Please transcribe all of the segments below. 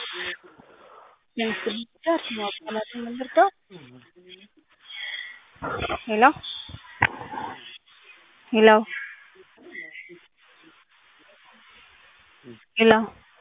የምስል ብቻ ስሟ ቃላት የምንረዳው ሄሎ ሄሎ ሄሎ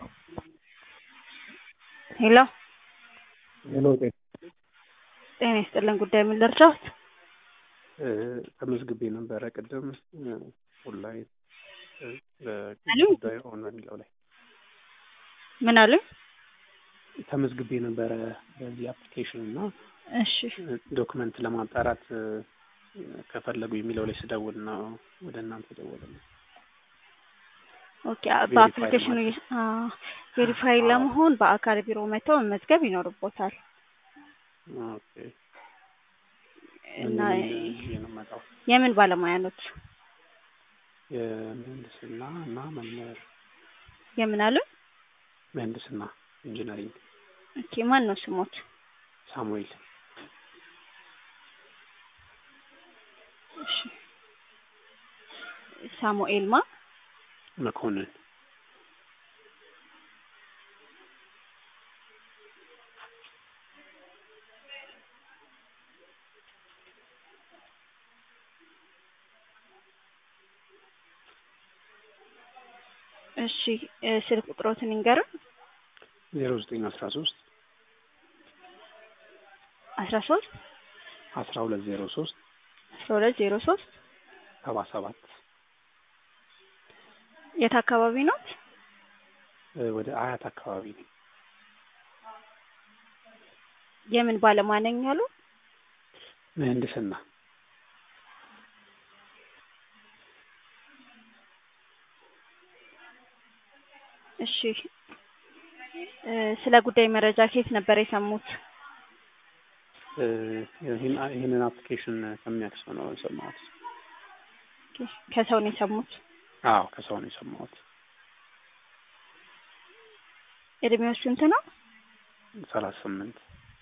ሄሎ ሄሎ ጤና ጤና ይስጥልን ጉዳይ ምን ልርዳዎት? ተመዝግቤ ነበረ ቅድም ኦንላይን አሉ? ጉዳይ ኦን በሚለው ላይ ምን አሉኝ? ተመዝግቤ ነበረ በዚህ አፕሊኬሽን እና እሺ ዶክመንት ለማጣራት ከፈለጉ የሚለው ላይ ስደውል ነው ወደ እናንተ ደወለ። ኦኬ በአፕሊኬሽኑ ቬሪፋይ ለመሆን በአካል ቢሮ መጥተው መመዝገብ ይኖርቦታል ኦኬ እና ምን ነው የምመጣው? የምን ባለሙያ ኖት? የምህንድስና እና መምህር የምን አሉ? ምህንድስና ኢንጂነሪንግ ኦኬ ማን ነው ስሞት? ሳሙኤል እሺ ሳሙኤል ማ መኮንን እሺ ስልክ ቁጥሮትን ይንገሩን። ዜሮ ዘጠኝ አስራ ሶስት አስራ ሶስት አስራ ሁለት ዜሮ ሶስት አስራ ሁለት ዜሮ ሶስት ሰባ ሰባት የት አካባቢ ኖት? ወደ አያት አካባቢ ነኝ። የምን ባለሙያ ነኝ ያሉ? ምህንድስና እሺ ስለ ጉዳይ መረጃ ከየት ነበር የሰሙት? ይህን- ይህንን አፕሊኬሽን ከሚያውቅ ሰው ነው የሰማሁት። ከሰው ነው የሰሙት? አዎ ከሰው ነው የሰማሁት። እድሜው ስንት ነው? ሰላሳ ስምንት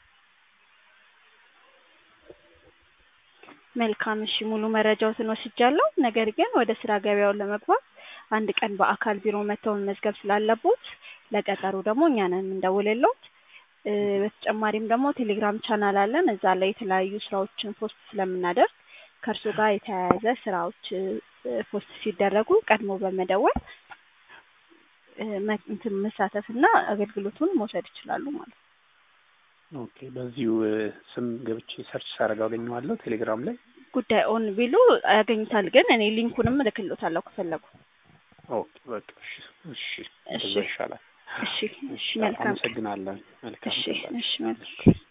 መልካም እሺ፣ ሙሉ መረጃዎትን ወስጃለሁ። ነገር ግን ወደ ስራ ገበያውን ለመግባት አንድ ቀን በአካል ቢሮ መጥተው መመዝገብ ስላለቦት ለቀጠሩ ደግሞ እኛ ነን የምንደውልልዎት። እ በተጨማሪም ደግሞ ቴሌግራም ቻናል አለን። እዛ ላይ የተለያዩ ስራዎችን ፖስት ስለምናደርግ ከእርሱ ጋር የተያያዘ ስራዎች እ ፖስት ሲደረጉ ቀድሞ በመደወል እ መ- እንትን መሳተፍና አገልግሎቱን መውሰድ ይችላሉ ማለት ነው። ኦኬ በዚሁ እ ስም ገብቼ ሰርች ሳደርግ አገኘዋለሁ ቴሌግራም ላይ። ጉዳይ ኦን ቢሉ ያገኙታል። ግን እኔ ሊንኩንም እልክልዎታለሁ ከፈለጉ። ኦኬ በቃ እሺ እሺ እሺ እንደዛ ይሻላል። እሺ እሺ እሺ መልካም ቀን። አመሰግናለሁ። መልካም እሺ ቀን። እሺ መልካም